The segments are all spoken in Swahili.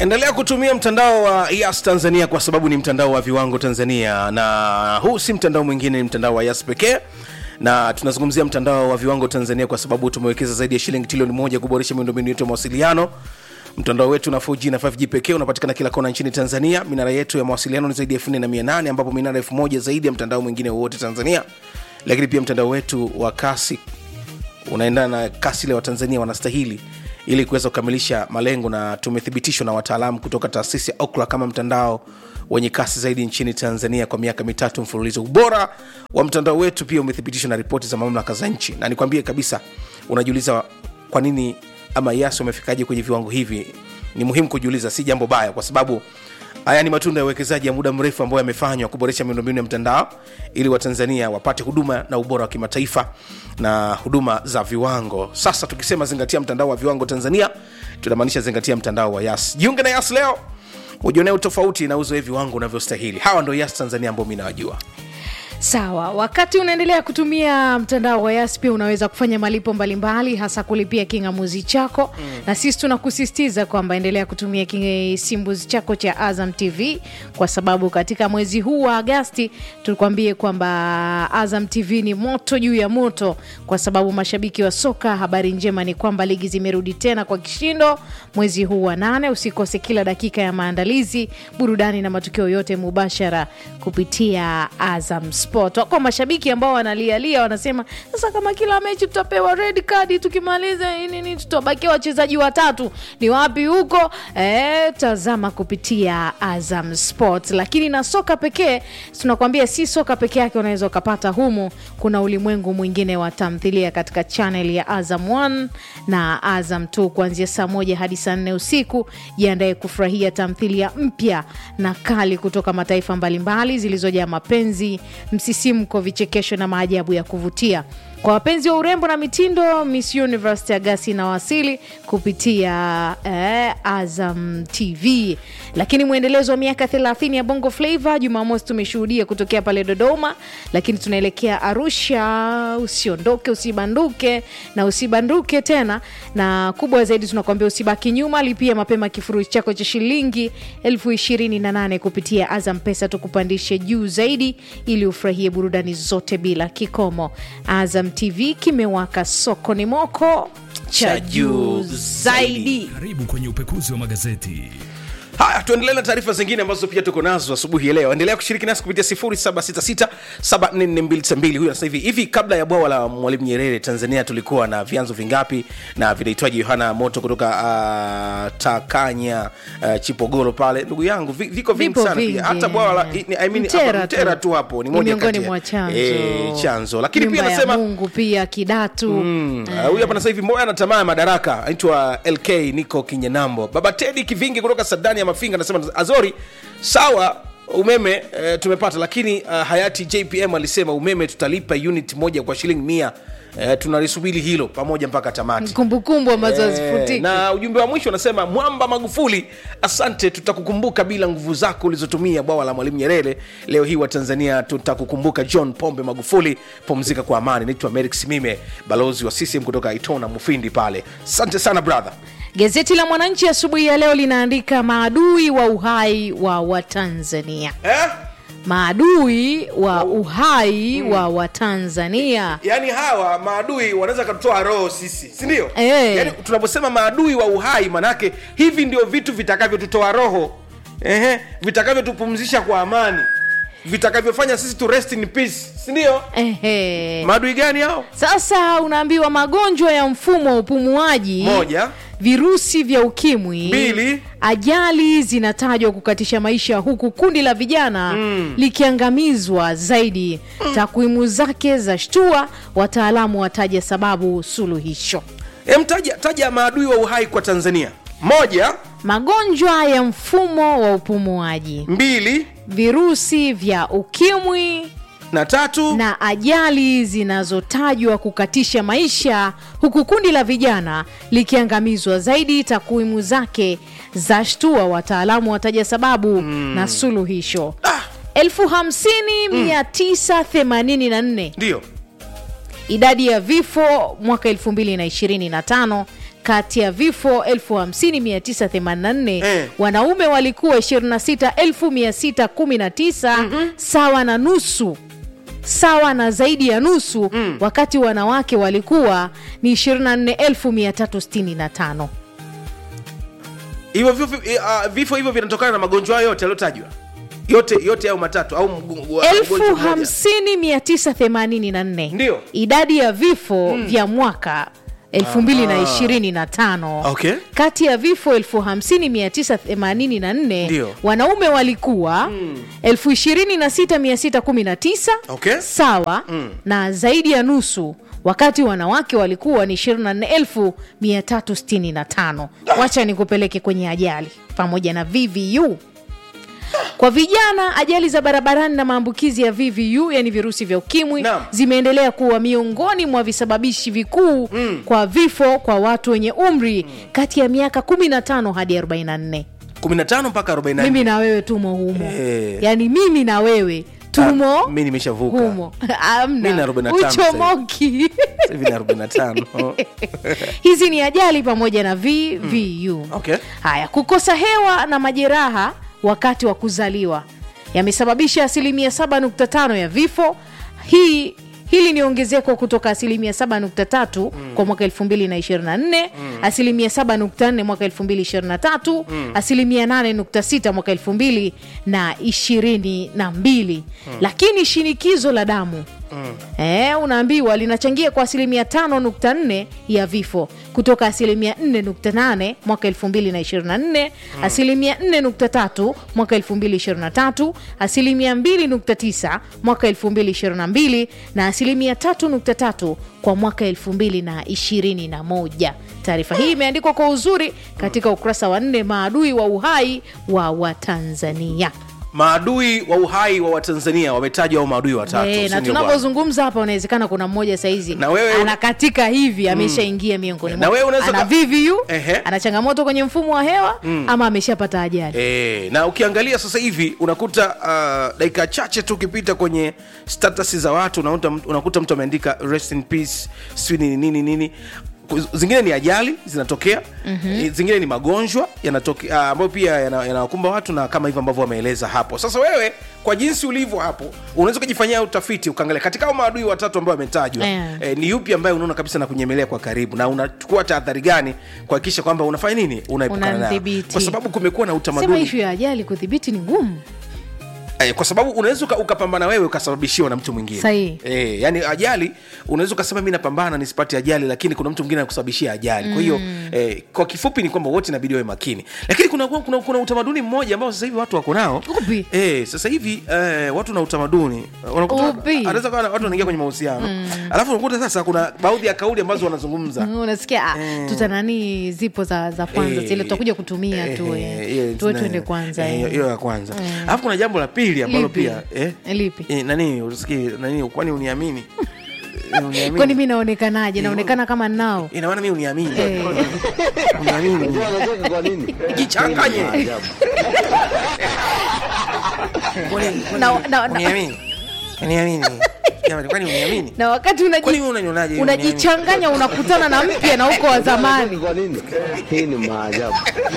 endelea kutumia mtandao wa yas tanzania kwa sababu ni mtandao wa viwango tanzania na huu si mtandao mwingine ni mtandao wa yas pekee na tunazungumzia mtandao wa viwango tanzania kwa sababu tumewekeza zaidi ya shilingi trilioni moja kuboresha miundombinu yetu ya mawasiliano mtandao wetu na 4G na 5G pekee unapatikana kila kona nchini tanzania minara yetu ya mawasiliano ni zaidi ya 4800 ambapo minara 1000 zaidi ya mtandao mwingine wowote tanzania lakini pia mtandao wetu wa kasi unaendana na kasi ile watanzania wanastahili ili kuweza kukamilisha malengo na tumethibitishwa na wataalamu kutoka taasisi ya okla kama mtandao wenye kasi zaidi nchini tanzania kwa miaka mitatu mfululizo ubora wa mtandao wetu pia umethibitishwa na ripoti za mamlaka za nchi na nikwambie kabisa unajiuliza kwa nini ama yasi wamefikaje kwenye viwango hivi ni muhimu kujiuliza si jambo baya kwa sababu haya ni matunda ya uwekezaji ya muda mrefu ambayo yamefanywa kuboresha miundombinu ya mtandao ili watanzania wapate huduma na ubora wa kimataifa na huduma za viwango sasa tukisema zingatia mtandao wa viwango tanzania tunamaanisha zingatia mtandao wa yas jiunge na yas leo ujionee utofauti na uzoe viwango unavyostahili hawa ndo yas tanzania ambao mi nawajua sawa wakati unaendelea kutumia mtandao wa yas pia unaweza kufanya malipo mbalimbali hasa kulipia kingamuzi chako mm. na sisi tunakusisitiza kwamba endelea kutumia kisimbuzi chako cha azam tv kwa sababu katika mwezi huu wa agasti tukwambie kwamba azam tv ni moto juu ya moto kwa sababu mashabiki wa soka habari njema ni kwamba ligi zimerudi tena kwa kishindo mwezi huu wa nane usikose kila dakika ya maandalizi burudani na matukio yote mubashara kupitia azam sport wako mashabiki ambao wanalialia wanasema sasa kama kila mechi tutapewa red card tukimaliza nini tutabakia wachezaji watatu ni wapi huko e, tazama kupitia azam sport lakini na soka pekee tunakwambia si soka peke yake unaweza ukapata humu kuna ulimwengu mwingine wa tamthilia katika chanel ya azam 1 na azam 2 kuanzia saa moja hadi saa nne usiku jiandaye kufurahia tamthilia mpya na kali kutoka mataifa mbalimbali zilizojaa mapenzi msisimko vichekesho na maajabu ya kuvutia kwa wapenzi wa urembo na mitindo miss universe agasi inawasili kupitia eh, azam tv lakini mwendelezo wa miaka 30 ya bongo flavo jumamosi tumeshuhudia kutokea pale dodoma lakini tunaelekea arusha usiondoke usibanduke na usibanduke tena na kubwa zaidi tunakuambia usibaki nyuma lipia mapema kifurushi chako cha shilingi elfu ishirini na nane kupitia azam pesa tukupandishe juu zaidi ili ufurahie burudani zote bila kikomo azam tv kimewaka sokoni moko cha juu zaidi karibu kwenye upekuzi wa magazeti haya tuendelee na taarifa zingine ambazo pia tuko nazo asubuhi ya leo endelea kushiriki nasi kupitia 766 huyu anasema hivi hivi kabla ya bwawa la mwalimu nyerere tanzania tulikuwa na vyanzo vingapi na vinaitwaji yohana moto kutoka uh, takanya uh, chipogoro pale ndugu yangu vi- viko vingi Vipo sana vingi, pia hata bwawa la I mean, Mtera hapa tu. mtera tu hapo ni Ni moja miongoni kati ya- mwa chanzo eh, chanzo lakini Nyumba pia ya anasema mungu pia kidatu Mm, uh, huyu hapa nasa hivi moya ana tamaa ya madaraka anaitwa lk niko kinyenambo baba tedi kivingi kutoka sadani ya mafinga anasema azori sawa umeme uh, tumepata lakini uh, hayati jpm alisema umeme tutalipa unit moja kwa shilingi mia uh, tunalisubiri hilo pamoja mpaka tamati kumbukumbu ambazo Eh, hazifutiki na ujumbe wa mwisho unasema mwamba magufuli asante tutakukumbuka bila nguvu zako ulizotumia bwawa la mwalimu nyerere leo hii wa tanzania tutakukumbuka john pombe magufuli pumzika kwa amani naitwa merik simime balozi wa ccm kutoka itona mufindi pale asante sana brother gazeti la mwananchi asubuhi ya leo linaandika maadui wa uhai wa watanzania eh? maadui wa uhai wa watanzania yaani hawa maadui wanaweza katutoa roho sisi sindio Eh. yaani tunaposema maadui wa uhai manake hivi ndio vitu vitakavyotutoa roho Ehe, vitakavyotupumzisha kwa amani vitakavyofanya sisi tu rest in peace sindio Ehe. maadui gani hao sasa unaambiwa magonjwa ya mfumo wa upumuaji moja virusi vya ukimwi Mbili. ajali zinatajwa kukatisha maisha huku kundi la vijana mm. likiangamizwa zaidi mm. takwimu zake za shtua wataalamu wataja sababu suluhisho Em, taja, taja maadui wa uhai kwa tanzania moja magonjwa ya mfumo wa upumuaji mbili virusi vya ukimwi na tatu na ajali zinazotajwa kukatisha maisha huku kundi la vijana likiangamizwa zaidi takwimu zake za shtua wataalamu wataja sababu mm. na suluhisho ah, elfu hamsini mia tisa themanini na nne ndio idadi ya vifo mwaka 2025 kati ya vifo 50984 Eh. wanaume walikuwa 26619 sawa na nusu sawa na zaidi ya nusu wakati wanawake walikuwa ni 24365 hivyo vifo, eh, ah, vifo hivyo vinatokana na magonjwa hayo yote yaliyotajwa yote yote au matatu au mgu- mgu- elfu mgonjwa mmoja. hamsini mia tisa themanini na nne Ndio. idadi ya vifo vya mwaka 2025 Okay. kati ya vifo 50984 Ndio. wanaume walikuwa 26619 Okay. sawa na zaidi ya nusu wakati wanawake walikuwa ni 24365 wacha nikupeleke kwenye ajali pamoja na vvu kwa vijana ajali za barabarani na maambukizi ya vvu yani virusi vya ukimwi Naam. zimeendelea kuwa miongoni mwa visababishi vikuu kwa vifo kwa watu wenye umri kati ya miaka 15 hadi 44 15 mpaka 44 mimi na wewe tumo humo Eh. yaani mimi na wewe tumo Ah, mi nimeshavuka. humo Mi na amna 45 sasa uchomoki Sasa hivi na 45 hizi ni ajali pamoja na vvu Okay. haya kukosa hewa na majeraha wakati wa kuzaliwa yamesababisha asilimia 7.5 ya vifo hii hili ni ongezeko kutoka asilimia 7.3 kwa mwaka 2024 asilimia 7.4 mwaka 2023 asilimia 8.6 mwaka 2022 lakini shinikizo la damu Eh, unaambiwa linachangia kwa asilimia 5.4 ya vifo kutoka asilimia 4.8 mwaka 2024 asilimia 4.3 mwaka 2023 asilimia 2.9 mwaka 2022 na asilimia 3.3 kwa mwaka 2021 taarifa hii imeandikwa kwa uzuri katika ukurasa wa nne maadui wa uhai wa watanzania maadui wa uhai wa watanzania wametajwa au maadui watatu Eh, si na ndio bwana? tunavyozungumza hapa unawezekana kuna mmoja saizi Na wewe- anakatika hivi ameshaingia miongoni Na mwao. wewe unaweza ana ka- VVU Ehe. ana changamoto kwenye mfumo wa hewa ama ameshapata ajali E, na ukiangalia sasa hivi unakuta uh, dakika chache tu ukipita kwenye status za watu unakuta, mtu- unakuta mtu ameandika rest in peace sijui nini nini nini Ku- zingine ni ajali zinatokea mm-hmm. zingine ni magonjwa yanatokea uh, ambayo pia yana- yanawakumba watu na kama hivyo ambavyo wameeleza hapo sasa wewe kwa jinsi ulivyo hapo unaweza ukajifanyia utafiti ukaangalia katika hao maadui watatu ambao wametajwa Yeah. eh, ni yupi ambaye unaona kabisa na kunyemelea kwa karibu na unachukua tahadhari gani kuhakikisha kwamba unafanya nini unaepukana nayo Unamdhibiti. kwa sababu kumekuwa na sema utamaduni ishu ya ajali kudhibiti ni ngumu eh, kwa sababu unaweza uka- ukapambana wewe ukasababishiwa na mtu mwingine Sahihi. eh, yani ajali unaweza ukasema mi napambana nisipate ajali lakini kuna mtu mwingine anakusababishia ajali kwa hiyo eh, kwa kifupi ni kwamba wote inabidi wawe makini lakini kuna, kuna, kuna utamaduni mmoja ambao sasa hivi watu wako nao Upi? eh, sasa hivi eh, watu na utamaduni unakuta Upi? anaweza kuwa watu wanaingia kwenye mahusiano alafu unakuta sasa kuna baadhi ya kauli ambazo wanazungumza Mm, unasikia ah, tuta nani zipo za, za kwanza Eh, zile tutakuja kutumia tu eh, eh. hiyo tuwe tuna- tuende kwanza eh, eh. hiyo ya kwanza alafu kuna jambo la pili ambalo Lipi? pia eh, Lipi? eh, nani usikii nani kwani uniamini Eh, uniamini? kwani mi naonekanaje naonekana kama nao ina maana mi uniamini Eh. uniamini Unacheka kwa nini? jichanganye Maajabu. Kwani- kwani- Na- na- na- uniamini uniamini Jamani, kwani uniamini na wakati unaji- Kwani wewe unanionaje hivi unajichanganya unakutana na mpya na uko wa zamani Kwa nini? Hii ni maajabu.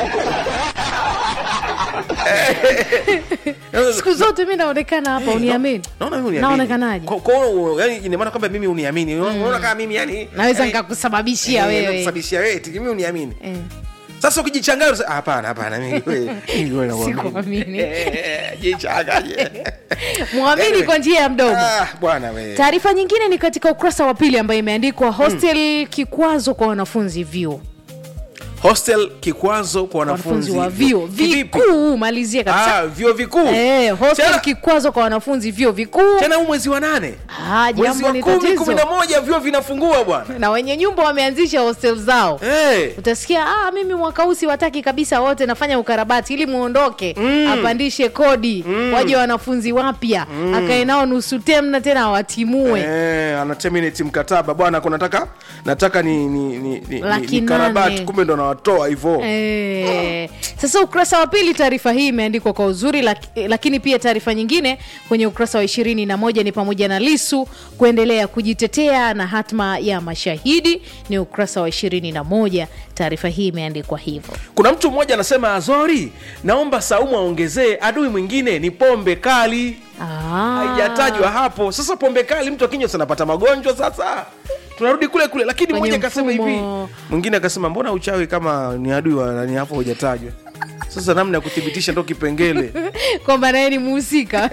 siku zote mi naonekana hapa uniamini naona mimi uniamini naonekanaje Kwa- kwa hiyo, yani ina maana kwamba mimi uniamini unaona kama mimi yani naweza yani- nikakusababishia Eh, wewe nakusababishia wewe eti mimi uniamini Eh. sasa ukijichanganya unasema, "Ah, hapana hapana mimi wewe- mimi wewe nakuamini." Sikuamini. Eh, jichanganye mwamini Anyway. kwa njia ya mdomo Ah, bwana wewe taarifa nyingine ni katika ukurasa wa pili ambayo imeandikwa hostel kikwazo kwa wanafunzi vyuo hostel kikwazo kwa wanafunzi wanafunzi wa vyuo Kivipi? vikuu malizie kabisa ah, vyuo vikuu Eh, hostel Tena- kikwazo kwa wanafunzi vyuo vikuu tena huu mwezi wa nane Ah, mwezi jambo wa ni kumi kumi na tatizo moja vyuo vinafungua bwana na wenye nyumba wameanzisha hostel zao hey. utasikia ah, mimi mwaka huu siwataki kabisa wote nafanya ukarabati ili muondoke apandishe kodi waje wanafunzi wapya akae nao nusu temna tena awatimue Eh, ana terminate mkataba bwana, kuna nataka nataka ni ni ni, ni, Laki ni karabati, nane. kumbe ndo unawatoa hivyo Eh, sasa ukurasa wa pili taarifa hii imeandikwa kwa uzuri laki, lakini pia taarifa nyingine kwenye ukurasa wa ishirini na moja ni pamoja na lisu kuendelea kujitetea na hatma ya mashahidi ni ukurasa wa ishirini na moja taarifa hii imeandikwa hivyo kuna mtu mmoja anasema azori naomba saumu aongezee adui mwingine ni pombe kali Ah. haijatajwa hapo sasa pombe kali mtu akinywa sanapata magonjwa sasa tunarudi kule kule lakini Kwenye mmoja akasema hivi mfumo. mwingine akasema mbona uchawi kama ni adui wa nani hapo hujatajwa sasa namna ya kuthibitisha ndo kipengele kwamba naye ni muhusika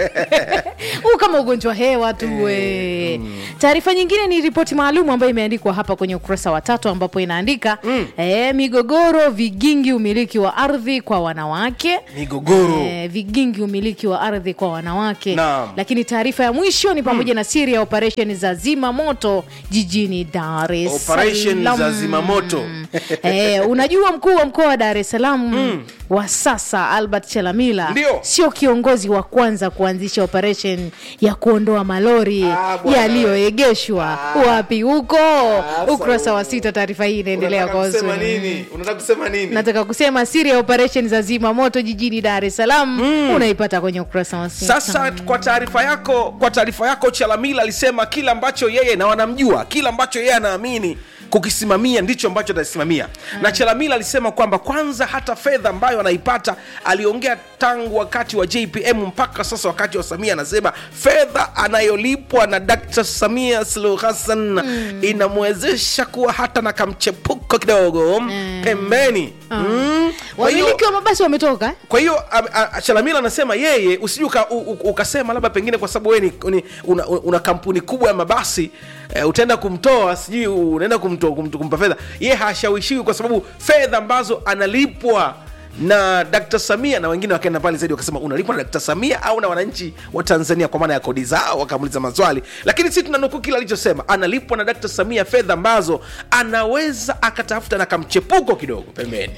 huu kama ugonjwa hewa tu we taarifa nyingine ni ripoti maalum ambayo imeandikwa hapa kwenye ukurasa wa tatu ambapo inaandika eh, migogoro vigingi umiliki wa ardhi kwa wanawake migogoro Eh, vigingi umiliki wa ardhi kwa wanawake Naam. lakini taarifa ya mwisho ni pamoja na siri ya operesheni za zima moto jijini dar es Operation Salaam. za zimamoto. eh, unajua mkuu wa mkoa wa dar es salaam wa sasa albert chalamila Ndio. sio kiongozi wa kwanza kuanzisha operation ya kuondoa malori Ah, bwana. yaliyoegeshwa wapi huko ukurasa wa sita taarifa hii inaendelea Unataka kwa kusema uzuri nini unataka kusema nini nataka kusema siri ya operation za zima moto jijini dar es salaam unaipata kwenye ukurasa wa sita. sasa kwa taarifa yako kwa taarifa yako chalamila alisema kila ambacho yeye na wanamjua kila ambacho yeye anaamini kukisimamia ndicho ambacho atasimamia na chalamila alisema kwamba kwanza hata fedha ambayo anaipata aliongea tangu wakati wa jpm mpaka sasa wakati wa samia anasema fedha anayolipwa na dkt samia suluhu hassan inamwezesha kuwa hata na kamchepuko kidogo pembeni mm. Kwa hiyo- wamiliki wa mabasi wametoka eh? kwa hiyo a- a- chalamila anasema yeye usiju uka, u- u- ukasema labda pengine kwa sababu wewe ni, ni, una, una kampuni kubwa ya mabasi eh, utaenda kumtoa sijui unaenda kumtoa kumt- kumpa fedha yeye hashawishiwi kwa sababu fedha ambazo analipwa na Dkt. Samia na wengine wakaenda pale zaidi wakasema unalipwa na Dkt. Samia au na wananchi wa Tanzania kwa maana ya kodi zao, wakamuuliza maswali, lakini sisi tunanukuu kile alichosema, analipwa na Dkt. Samia fedha ambazo anaweza akatafuta na kamchepuko kidogo pembeni.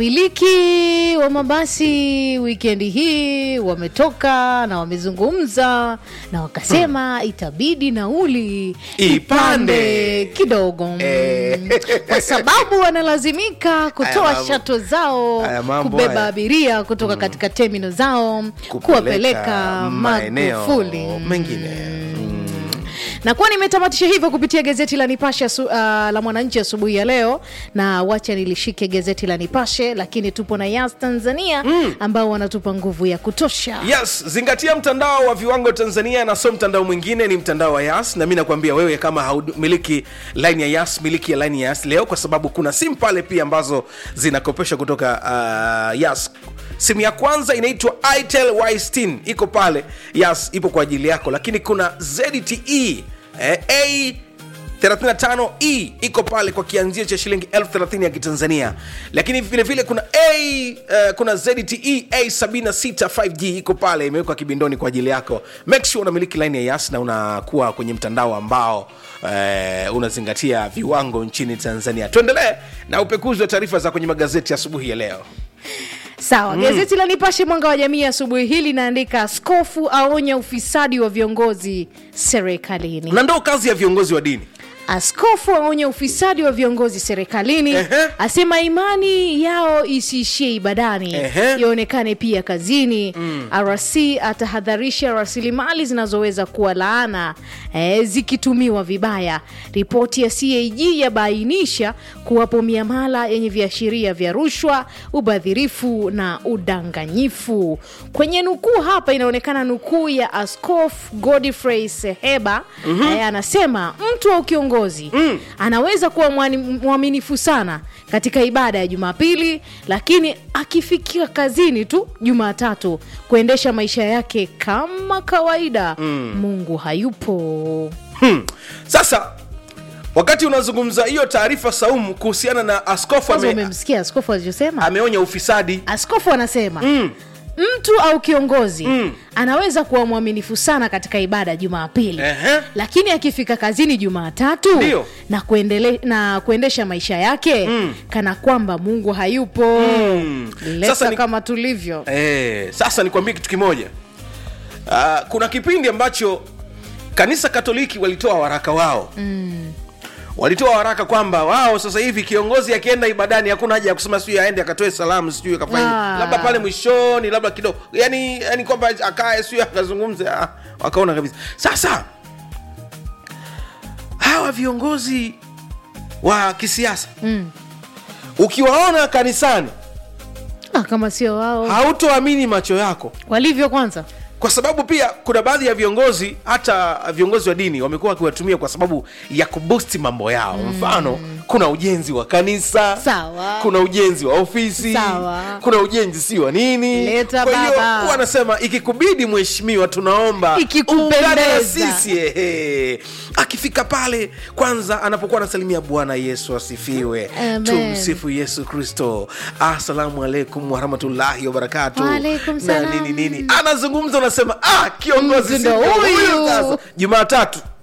wamiliki wa mabasi wikendi hii wametoka na wamezungumza na wakasema itabidi nauli Ipande. kidogo mm, Eh. kwa sababu wanalazimika kutoa Haya mambo. shato zao Haya mambo kubeba haya. abiria kutoka katika temino zao kuwapeleka Magufuli mengine na kuwa nimetamatisha hivyo kupitia gazeti la Nipashe asu, uh, la Mwananchi asubuhi ya leo, na wacha nilishike gazeti la Nipashe, lakini tupo na Yas Tanzania ambao wanatupa nguvu ya kutosha. yes zingatia mtandao wa viwango tanzania na so mtandao mwingine ni mtandao wa yas na mi nakwambia wewe kama haumiliki line ya yas miliki ya line ya yas leo kwa sababu kuna simu pale pia ambazo zinakopesha kutoka uh, yas simu ya kwanza inaitwa itel y iko pale yas ipo kwa ajili yako lakini kuna zte eh, a 35e iko pale kwa kianzio cha shilingi 30 ya kitanzania lakini vile vile kuna a uh, kuna zte a 76 5g iko pale imewekwa kibindoni kwa ajili yako make sure unamiliki line ya yas na unakuwa kwenye mtandao ambao uh, unazingatia viwango nchini tanzania tuendelee na upekuzi wa taarifa za kwenye magazeti asubuhi ya leo Sawa, gazeti la Nipashe mwanga wa jamii asubuhi hii linaandika askofu aonya ufisadi wa viongozi serikalini. na ndo kazi ya viongozi wa dini Askofu aonya ufisadi wa viongozi serikalini, Ehe. asema imani yao isiishie ibadani, Ehe. ionekane pia kazini. RC atahadharisha rasilimali zinazoweza kuwa laana eh, zikitumiwa vibaya. Ripoti ya CAG yabainisha kuwapo miamala yenye viashiria vya rushwa, ubadhirifu na udanganyifu. Kwenye nukuu hapa inaonekana nukuu ya Askofu Godfrey Seheba eh, anasema mtu wa kiongozi anaweza kuwa mwani- mwaminifu sana katika ibada ya Jumapili, lakini akifikia kazini tu Jumatatu kuendesha maisha yake kama kawaida, Mungu hayupo. hmm. sasa wakati unazungumza hiyo taarifa saumu kuhusiana na askofu Kwanza ame, umemsikia askofu alichosema? ameonya ufisadi Askofu anasema mtu au kiongozi anaweza kuwa mwaminifu sana katika ibada ya Jumapili Ehe. lakini akifika kazini Jumatatu Ndio. na, kuendele, na kuendesha maisha yake kana kwamba Mungu hayupo leta Sasa ni- kama tulivyo Eh, sasa nikwambie kitu kimoja uh, kuna kipindi ambacho kanisa katoliki walitoa waraka wao mm. walitoa waraka kwamba wao sasa hivi kiongozi akienda ibadani hakuna haja ya kusema sijui aende akatoe salamu sijui akafanya Ah. labda pale mwishoni labda kidogo yani, yani kwamba akae sijui akazungumze ah, wakaona kabisa sasa hawa viongozi wa kisiasa Mm. ukiwaona kanisani Ah, kama sio wao hautoamini macho yako walivyo kwanza kwa sababu pia kuna baadhi ya viongozi hata viongozi wa dini wamekuwa wakiwatumia kwa sababu ya kubusti mambo yao mfano kuna ujenzi wa kanisa Sawa. kuna ujenzi wa ofisi Sawa. kuna ujenzi si wa nini Leta kwa hiyo baba. wanasema ikikubidi mheshimiwa tunaomba Ikikupendeza. ungane na sisi ehe. akifika pale kwanza anapokuwa anasalimia bwana yesu asifiwe Amen. tumsifu yesu kristo assalamu alaikum warahmatullahi wabarakatu Waalaikum na salam. nini nini anazungumza unasema ah kiongozi Mtu ndo si ndo huyu. huyu sasa jumatatu